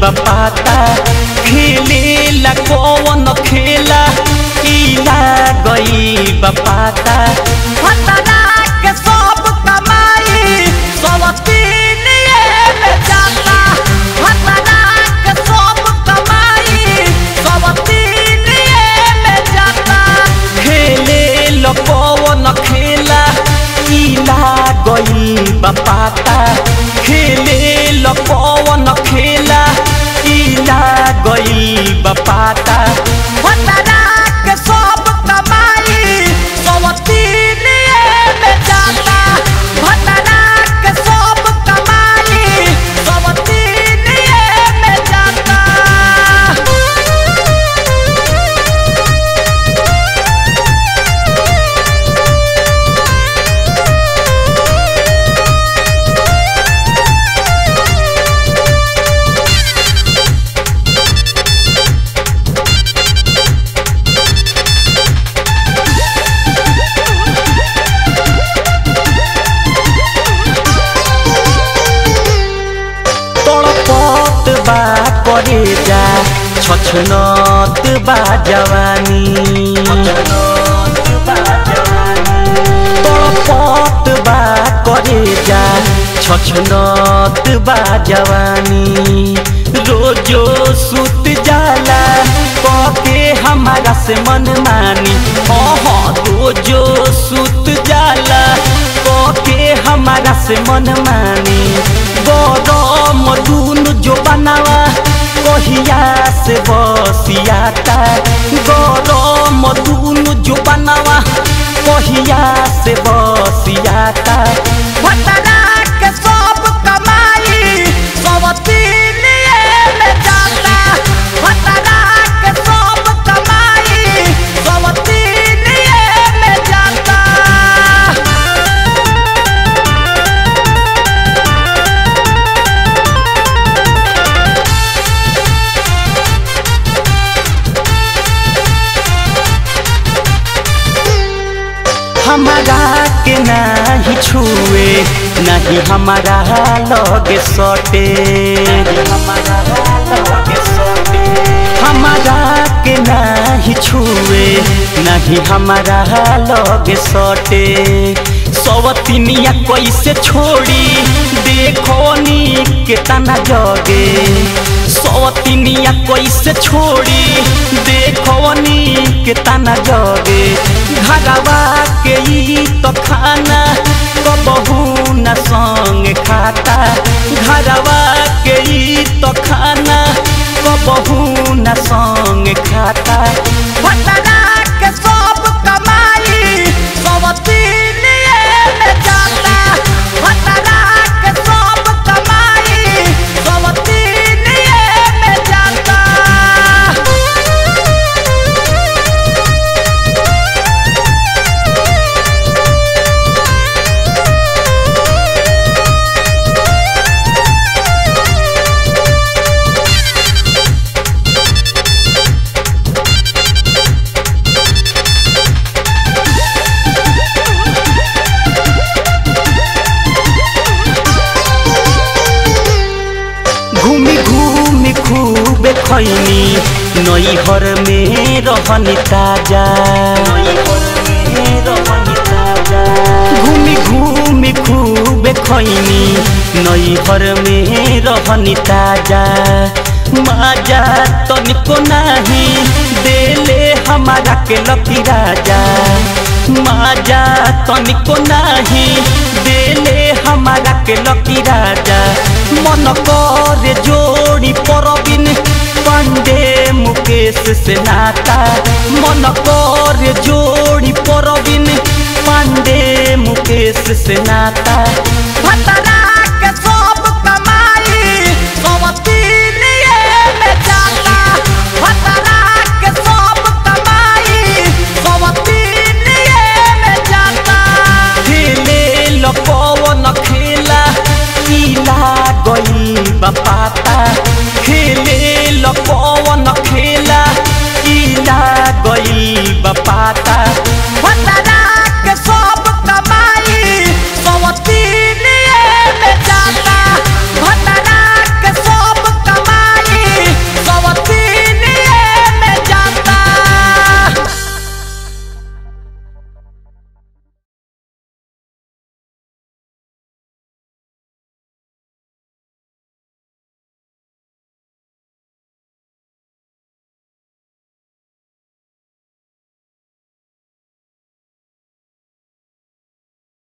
बपाता खेले ला कौन खेला इला गई बपाता फतरा के सब कमाई सब तीन में जाता फतरा के सब कमाई सब तीन में जाता खेले ला कौन खेला इला गई बपाता खेले ला कौन खेला इला गई बपाता फतरा के सब कमाई सब तीन में जाता फतरा के सब कमाई सब तीन में जाता तड़पत बा करे जा छछनत बा जवानी तड़पत बा करे जा छछनत बा जवानी रोजो सुत जाला कके हमारा से मन मानी हाँ रोजो सुत जाला कके हमारा से मन मानी गरम दून जो बनावा कहिया से बसियाता गरम दून जो बनावा कहिया से बसियाता फतरा के सब कमाई सब तीन में जाता फतरा के सब कमाई सब तीन में जाता हमारा के नहीं छुए नहीं हमारा लगे सटे हमारा के नहीं छुए नहीं हमारा लगे सटे सवतिनिया कैसे छोड़ी देखो नी के तना जगे सवतिनिया कैसे छोड़ी देखो नी के तना जगे घरवा के ई तो खाना कबहू न संग खाता घरवा के ई तो खाना कबहू न संग खाता फतरा के सब कमाई सब तीन में जाता फतरा के सब कमाई सब तीन में जाता घूमी घूमी खूब खैनी नैहर में रहनी ताजा घूमी घूमी खूब खैनी नैहर में रहनी ताजा माजा तनिको नाही देले हमारा के लकी राजा माजा तनिको नाही देले हमारा के लकी राजा मन करे जोड़ी परबिन पांडे मुकेश से नाता मन करे जोड़ी परबिन पांडे मुकेश से नाता फतरा के सब कमाई सब तीन में जाता फतरा के सब कमाई सब तीन में जाता खेले लपवन खेला इला गई बपाता खेले लपवन खेला इला गई बपाता